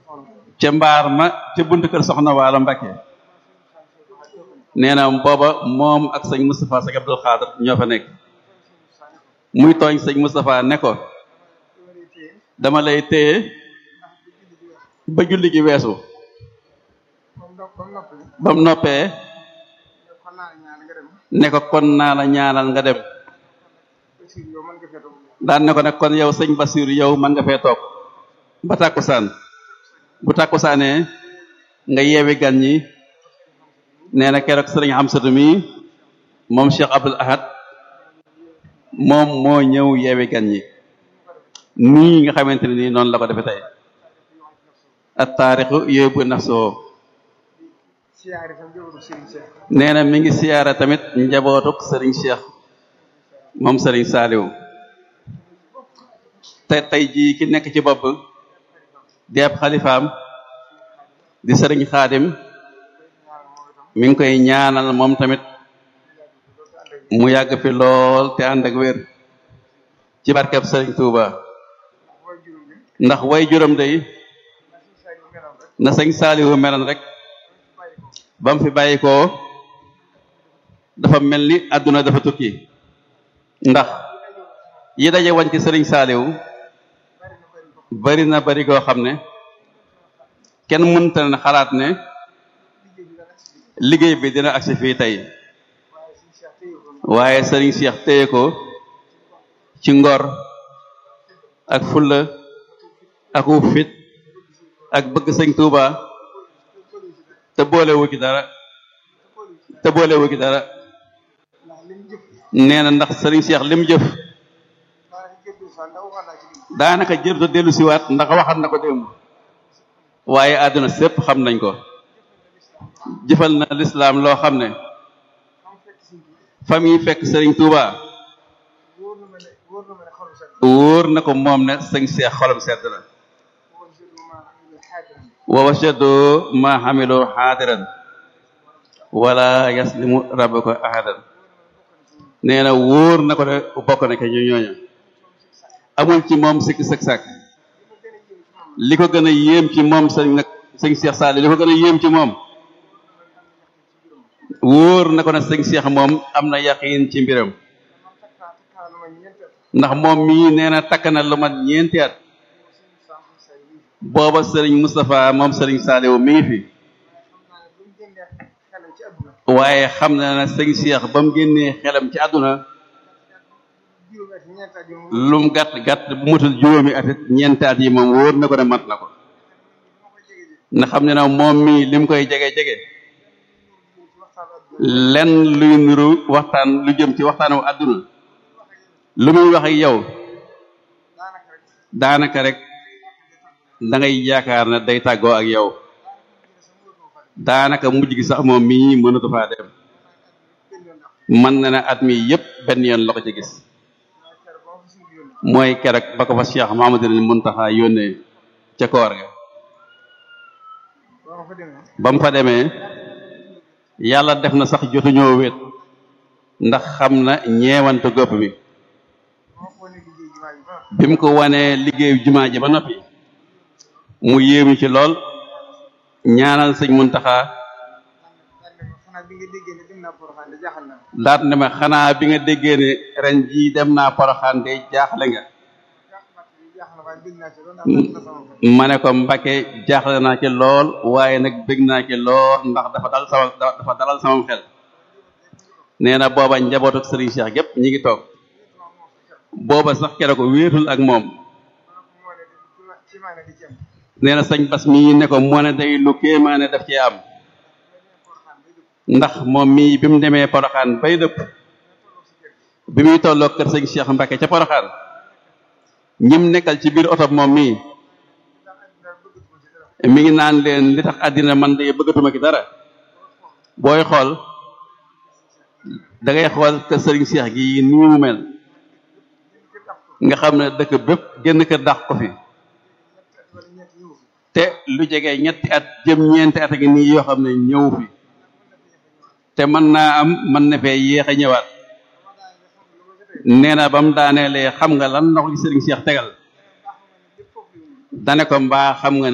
ca mbaar ma ca buntu kër soxna waalo Mbakke nee na booba moom ak sëñ Moustapha sëñ Abdul Xaadir ñoo fa nekk muy tooñ sëñ Moustapha ne ko dama lay téye ba julli gi weesu ba mu noppee ne ko kon naa la ñaanal nga dem daan ne ko nag kon yow sëñ Basiir yow mën nga fee toog ba tàkkusaan bu tàkkusaanee nga yeewi gan ñi nee na keroog sëriñ Amsatu mi moom Cheikh Abdul Ahad moom moo ñëw yeewi gan ñi nii nga xamante ne nii noonu la ko defee tey at taarixu yóbbu nafsoo nee na mi ngi siyaara tamit njabootuk sëriñ Cheikh moom sëriñ Saaliw te tey jii ki nekk ci bopp di ab xalifaam di sëriñ Xaadim mi ngi koy ñaanal moom tamit mu yàgg fi lool te ànd ak wér ci barkeb sëriñ Touba ndax way juróom day na sëñ Saaliwu meloon rek ba mu fi bàyyi ko dafa mel ni àdduna dafa tukki ndax yi daje wañ ci sëriñ Saaliwu bari na bari goo xam ne kenn mënta na xalaat ne liggéey bi dina agsi fii tey waaye sëriñ Cheikh téye ko ci ngor ak fulla ak wu fit ak bëgg sëñ Touba te boolewu ci dara te boolewu ci dara nee na ndax sëriñ Cheikh lim jëf daanaka jërta dellu siwaat ndax waxat na ko démb waaye àdduna sépp xam nañ ko jëfal na lislaam loo xam ne famille fekk sëriñ Touba wóor na ko moom ne sëñ Cheikh xolam sedd na wa wajadu ma xamilu xaadiran wala yaslimu rabbuka ahadan nee na wóor na ko ne bokk na ke ñu ñooña amul ci moom sikki sëk sàkk li ko gën a yéem ci moom sëñ nag sëñ Cheikh Sall li ko gën a yéem ci moom wóor na ko ne sëñ Cheikh moom am na yaqiin ci mbiram ndax moom mii nee na takk na lu mat ñeenti at booba sëriñ Moustapha moom sëriñ Saliou mi ngi fi waaye xam na ne sëñ Cheikh ba mu génnee xelam ci àdduna lum gàtt gàtt bu mutul juróomi at it ñeenti at yi moom wóor na ko ne mat na ko na xam ne na moom mii lim koy jege jege lenn luy nuru waxtaan lu jëm ci waxtaanu àdduna lu muy wax ak yow daanaka rek da ngay yaakaar ne day tàggoo ak yow daanaka mujj gi sax moom mii mënatu faa dem mën na ne at mi yépp benn yoon la ko ci gis mooy keroog ba ko fa Cheikh Mahamadul Muntaxa yónnee ca koor ga ba mu fa demee yàlla def na sax jotuñoo wéet ndax xam na ñeewante gopp bi bi mu ko wanee liggéeyu jumaa ji ba noppi mu yéemu ci lool ñaanal sëñ Muntaxa daat ne ma xanaa bi nga déggee ne ren jii dem naa poroxaan de jaaxle nga ma ne ko Mbàkke jaaxle naa ci lool waaye nag bég naa ci lool ndax dafa dal sama dafa dalal sama xel nee na booba njabootu sëriñ Cheikh gépp ñi ngi toog booba sax keroog wéetul ak moom nee na sëñ Bas mii ne ko moo ne day lu kéemaane daf ci am ndax moom mii bi mu demee poroxaan bay dëpp bi muy tolloo kër sëñ Cheikh Mbacke ca poroxaan ñim nekkal ci biir oto moom mii mi ngi naan leen li tax àddina man de bëggatuma ki dara booy xool da ngay xool kër sëriñ Cheikh gi nii mu mel nga xam ne dëkk bépp génn kër dàq ko fi te lu jege ñetti at jëm ñeenti at gi nii yoo xam ne ñëw fi te mën naa am mën na fee yéex a ñëwaat nee na ba mu daaneelee xam nga lan la ko sëriñ Cheikh tegal dane ko mbaa xam nga